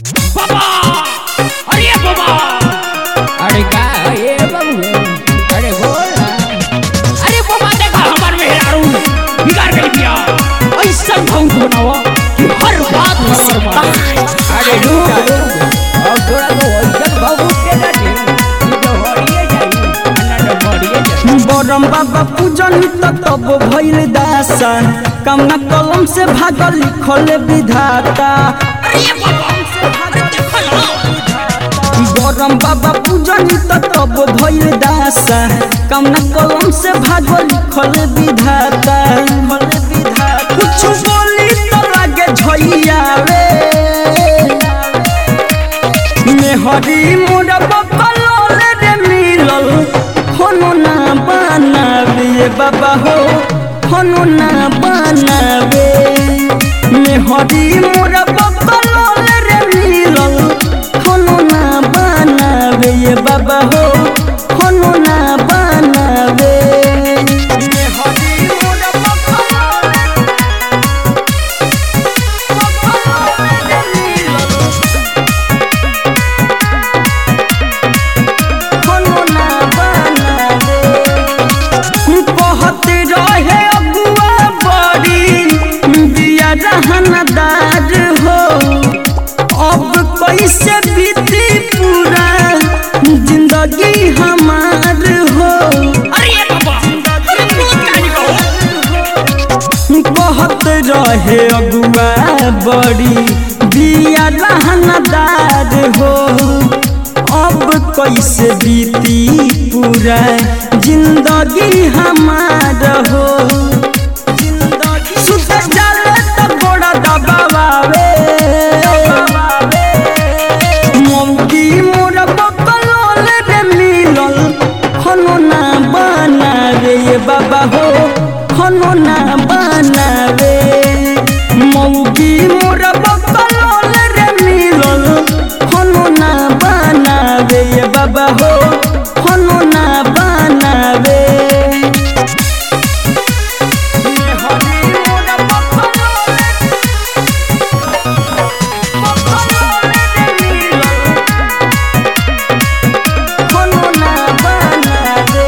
बाबा अरे बाबा अरे का ये बाबू अरे बोल अरे बाबा देखा हमार मेहरारू बिगाड़ गई बिया ऐसा भौंक बनावा कि हर बात बराबर माने अरे रुक रुक अब थोड़ा तो वजन बाबू के डाटी ये तो हड़िए जाई अन्ना तो हड़िए जाई बरम बाबा पूजन त तब भइल दासा कमना कलम से भागल लिखल विधाता अरे बाबा अरे देखा ना बरम बाबा पूजन त तब भइल दासा कमना कलम से भागल लिखल विधाता कुछ बोली तो लागे झइयावे मेहरी मोरा बकलोल रे मिलल होनो ना बनावे बाबा हो होनो ना बनावे मेहरी मोरा बकलोल रे मिलल होनो ना बनावे ये बाबा हो होनो ना बनावे मेहरी मोरा बकलोल बकलोल रे मिलल कोनो ना बनावे कहत रहे अगुआ बड़ी बिया रहनदार हो अब कैसे बीती पूरा जिंदगी हमार हो अरे बाबा अरे बोल कहानी कहो कहत रहे अगुआ बड़ी बिया रहनदार हो अब कैसे बीती पूरा जिंदगी हमार हो जिंदगी सुत चले तो गोड़ा दबावे मौकी मोर बकलोल रे मिलल खनो ना बनावे ये बाबा हो खनो ना बनावे मौकी मोर बकलोल रे मिलल खनो ना बनावे ये बाबा हो खनो ना बनावे हरी मोर बकलोल बकलोल रे मिलल कोनो ना बनावे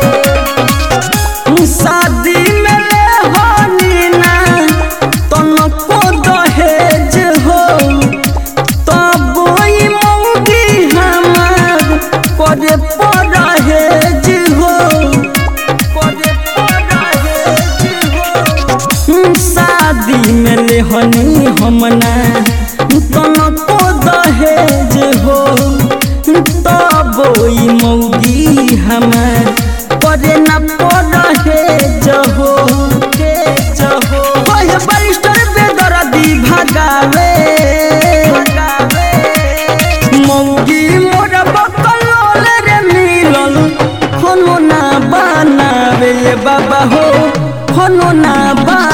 शादी में ले होनी ना तनको दहेज हो तब ई मौगी हमार करे परहेज हो करे परहेज हो शादी में ले हनी हमना तनको दहेज हो तब ई मौगी हमार करे न परहेज हो हेज हो ओहे बरिस्टर बेदर्दी भगावे मौगी मोर बकलोल रे मिलल खनो ना बनावे बाबा हो खनो ना बा